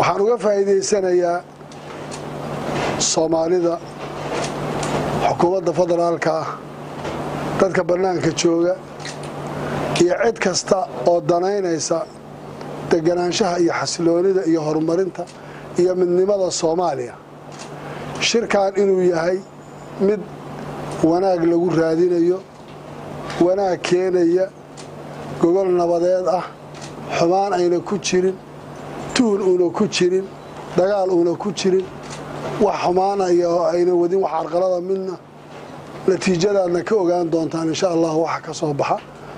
waxaan uga faa'iidaysanayaa soomaalida xukuumadda federaalka ah dadka bannaanka jooga iyo cid kasta oo danaynaysa deganaanshaha iyo xasiloonida iyo horumarinta iyo midnimada soomaaliya shirkan inuu yahay mid wanaag lagu raadinayo wanaag keenaya gogol nabadeed ah xumaan ayna ku jirin tuhun uuna ku jirin dagaal uuna ku jirin wax xumaanaya oo ayna wadin wax carqalada midna natiijadaadna ka ogaan doontaan insha allah waxa ka soo baxa